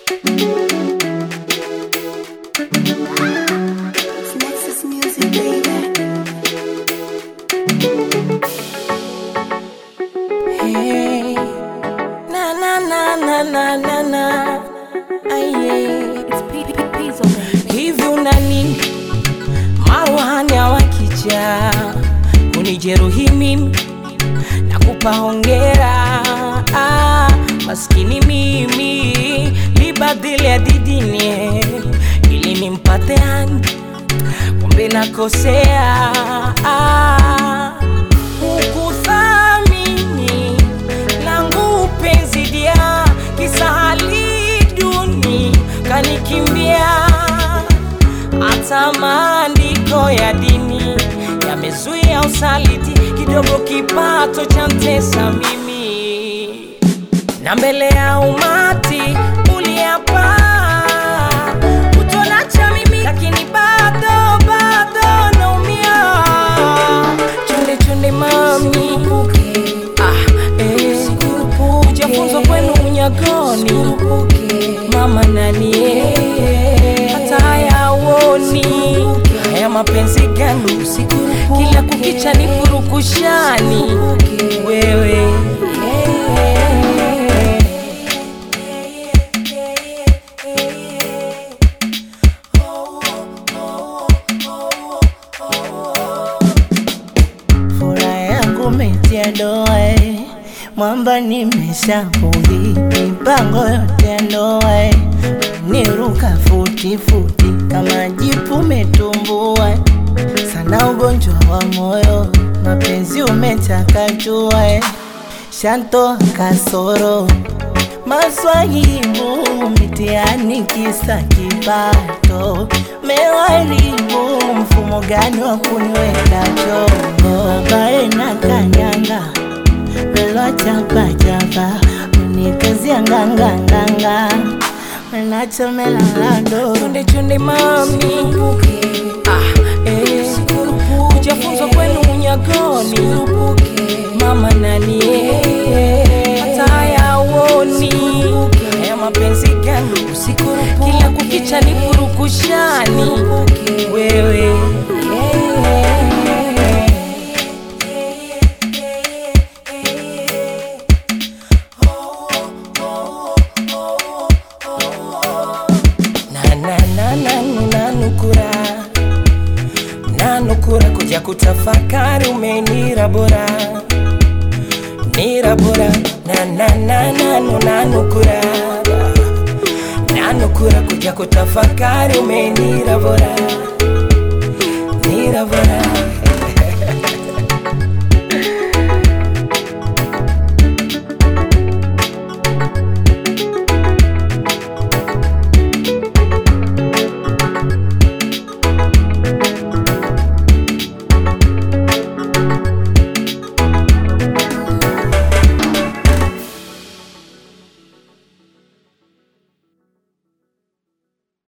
Nexus Music, baby. Hey, na na na na na na na, aye. It's P P Pizzo, baby. Hivi unani maruhani wakija kunijeruhi mimi, nakupa hongera. Ah, maskini mimi libadili adidini ili nimpate hani, kumbe nakosea. Ah, hukuthamini langu penzi dia kisahali duni kanikimbia hata maandiko ya dini yamezuia usaliti kidogo kipato cha mtesa mimi na mbele ya umati uliapa utonacha mimi lakini bado bado naumia chunde chunde mami ah, eh, ujafunzwa kwenu unyagoni mama nani eh, hata haya uoni haya mapenzi gani kila kukicha ni purukushani wewe Furaha yangu metia doa eh. Mwamba nimeshapuli mipango yote ya ndoa eh. Niruka futi futi kama jipu metumbua eh. Sana ugonjwa wa moyo mapenzi umechakachua eh. Shanto kasoro maswahibu mitiani kisa kipato mewaribu mfumo gani wa kuniweka chongo babae na kanyanga velo chapachapa unikazia nganganganga menachomelalado chunde chunde mami ah, eh, ujafunzwa kwenu unyagoni mama nani eh, hata haya uoni haya mapenzi gani kila kukicha ni purukushani wewe na na na na nanukura nanukura kuja kutafakari umenira bora nira bora na na na nanu nanukura nanukura kuja kutafakari umenira bora nira bora